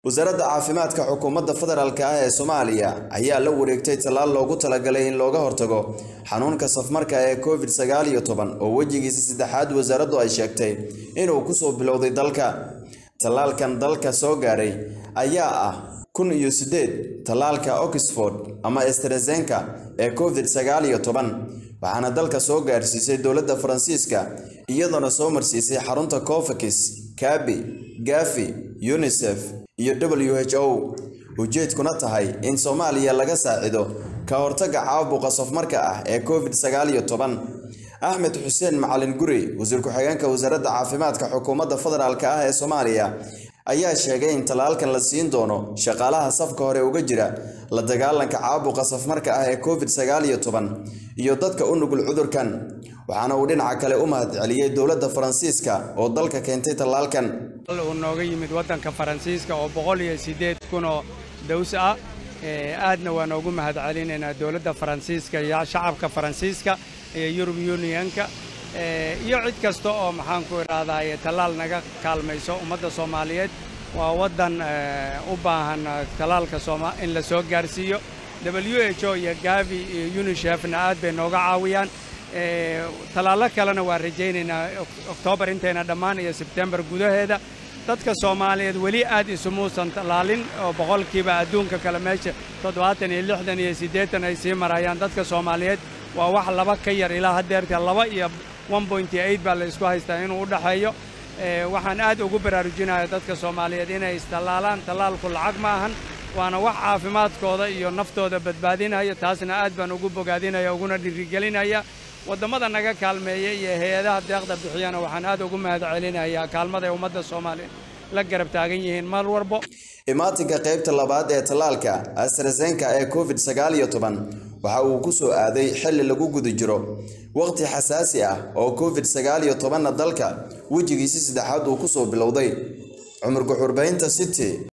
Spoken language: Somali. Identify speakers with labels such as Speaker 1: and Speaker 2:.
Speaker 1: wasaaradda caafimaadka xukuumadda federaalk ah ee soomaaliya ayaa la wareegtay tallaal loogu talagalay in looga hortago xanuunka safmarka ee covid sagaal iyo toban oo wejigiisa saddexaad wasaaraddu ay sheegtay inuu kusoo bilowday dalka tallaalkan dalka soo gaadhay ayaa ah kun iyo siddeed tallaalka oxford ama estrezenka ee covid sagaal iyo toban waxaana dalka soo gaadhsiisay dowladda faransiiska iyadoona soo marsiisay xarunta cofakis kabi gafi unisef iyo w h o ujeedkuna tahay in soomaaliya laga saacido ka hortagga caabuqa safmarka ah ee covid sagaal iyo toban axmed xuseen macalin guri wasiir ku-xigeenka wasaaradda caafimaadka xukuumadda federaalk ah ee soomaaliya ayaa sheegay in tallaalkan la siin doono shaqaalaha safka hore uga jira la dagaalanka caabuqa safmarka ah ee covid sagaal iyo toban iyo dadka u nugul cudurkan waxaana uu dhinaca kale u mahadceliyey dowladda faransiiska oo dalka keentay tallaalkan
Speaker 2: uu nooga yimid waddanka faransiiska oo boqol iyo siddeed kun oo daws ah aadna waa noogu mahadcelinaynaa dowladda faransiiska iyo shacabka faransiiska iyo yurub unionka iyo cid kasta oo maxaanku idhaahdaye tallaal naga kaalmayso ummadda soomaaliyeed waa waddan u baahan tallaalka in la soo gaarsiiyo w h o iyo gavi iyo unishefna aad bay nooga caawiyaan tallaallo kalena waan rajaynaynaa oktoobar intayna dhammaan iyo sebtembar gudaheeda dadka soomaaliyeed weli aad isumuusan tallaalin oo boqolkiiba adduunka kale meesha toddobaatan iyo lixdan iyo siddeetan ay sii marayaan dadka soomaaliyeed waa wax laba ka yar ilaa haddeerta laba iyo baa la isku haystaa inuu u dhaxeeyo waxaan aad ugu baraarujinaya dadka soomaaliyeed inay istallaalaan tallaalku lacag ma ahan waana wax caafimaadkooda iyo naftooda badbaadinaya taasna aad baan ugu bogaadinaya uguna dhirigelinaya waddammada naga kaalmeeya iyo hay-adaha deeqda bixiyana waxaan aad ugu mahad celinayaa kaalmada ay ummadda soomaaliya la garab taagan yihiin mar walbo
Speaker 1: imaatinka qaybta labaad ee tallaalka astrezenka ee covid sagaal iyo toban waxa uu ku soo aaday xilli lagu guda jiro waqti xasaasi ah oo covid sagaal iyo tobanna dalka wejigiisi saddexaad uu kusoo bilowday cumar guxurbaynta city